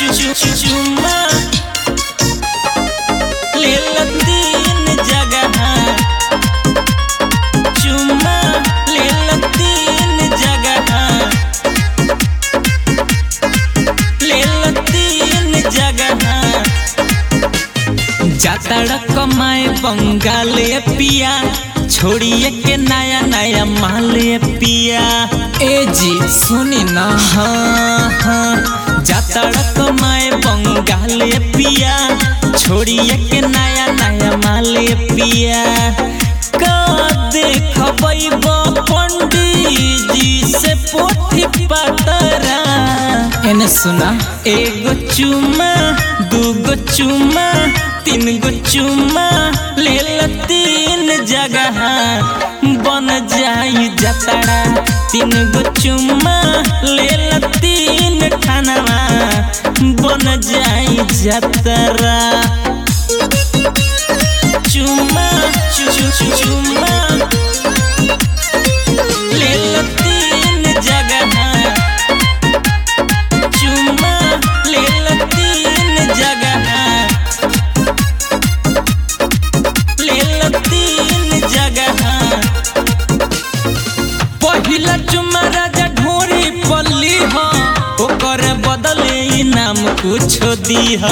चु चु चुम्मा ले लो तीन जगह चुम्मा ले लो तीन जगह ले लो तीन जगह जातड़ कमाए बंगाले पिया छोड़िए के नया नया माले पिया ए जी सुनी ना हाँ हाँ जातड़ कमाए बंगाले पिया छोड़िए के नया नया माले पिया का देखबै पंडित जी से पोथी पतरा एने सुना एगो चुम्मा दूगो चुम्मा तीन गो चुम्मा ले लो तीन जगह बन जाई जतरा तीन गो चुम्मा ले लो तीन खानवा बन जाई जतरा चुम्मा चु चु चु चुम्मा ले लो तीन जगह चुम्मा ले लो तीन जगह ले लो तीन जगह पहिला चुम्मा राजा ढोरी पल्ली ह ओकर बदले इनाम कुछो दीह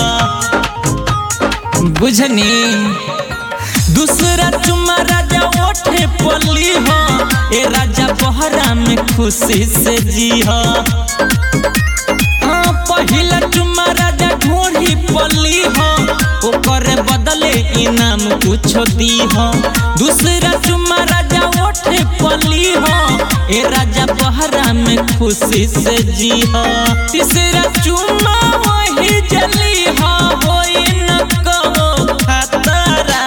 बुझनी दूसरा चुम्मा राजा ओठे पल्ली ह ए राजा बहरा में खुशी से जी ह हाँ, पहिला चुम्मा राजा ढोरी पल्ली ह ओकर बदले इनाम कुछो दी ह दूसरा चुम्मा राजा ओठे पल्ली ह ए राजा बहरा में खुशी से जी ह तीसरा चुम्मा वही जली ह होई न कहो खतरा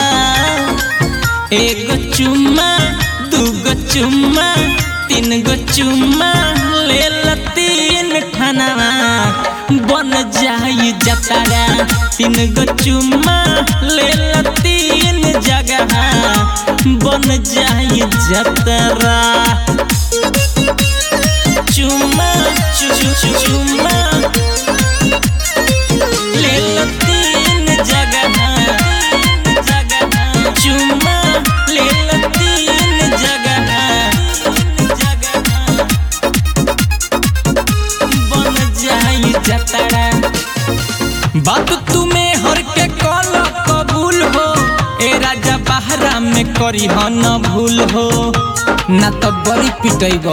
एगो चुम्मा दूगो चुम्मा तीन गो चुम्मा ले लो तीन ठनवा बन जाई जतरा तीन गो चुम्मा ले लो तीन जगह बन जाई जतरा चुम्मा चु चु चु चुम्मा ले लो तीन जगह जगह चुम्मा ले लो तीन जगह बन जाई जतरा बात तुम्हें हर के कल कबूल हो ए राजा बहरा में करी ह न भूल हो ना तो बड़ी पिटैब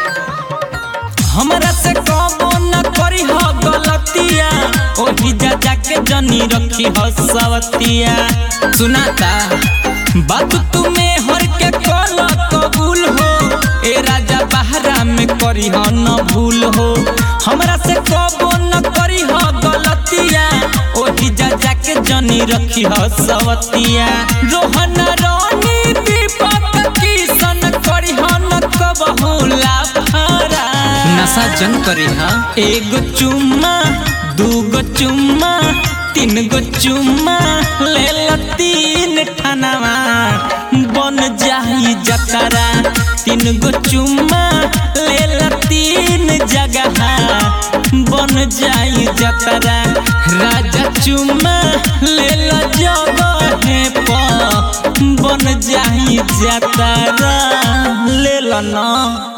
हमरा से कबो न करी ह गलतिया ओही जा जाके जनी रखी ह सवतिया सुनाता बात तुम्हें हर के कल कबूल हो ए राजा बहरा में करी ह न भूल हो हमरा से कबो न करी ह गलतिया ओही जा जाके जनी रखी ह सवतिया रोहन रानी दीपक किसन करी ह न कबहू लाफरा नशा जन करी ह एगो चुम्मा दूगो चुम्मा तीन गो चुम्मा ले लो तीन ठनवा बन जाई जतरा तीन गो चुम्मा ले लो तीन जगह बन जाई जतरा राजा चुम्मा ले लो जगह पर बन जाई जतरा ले लो ना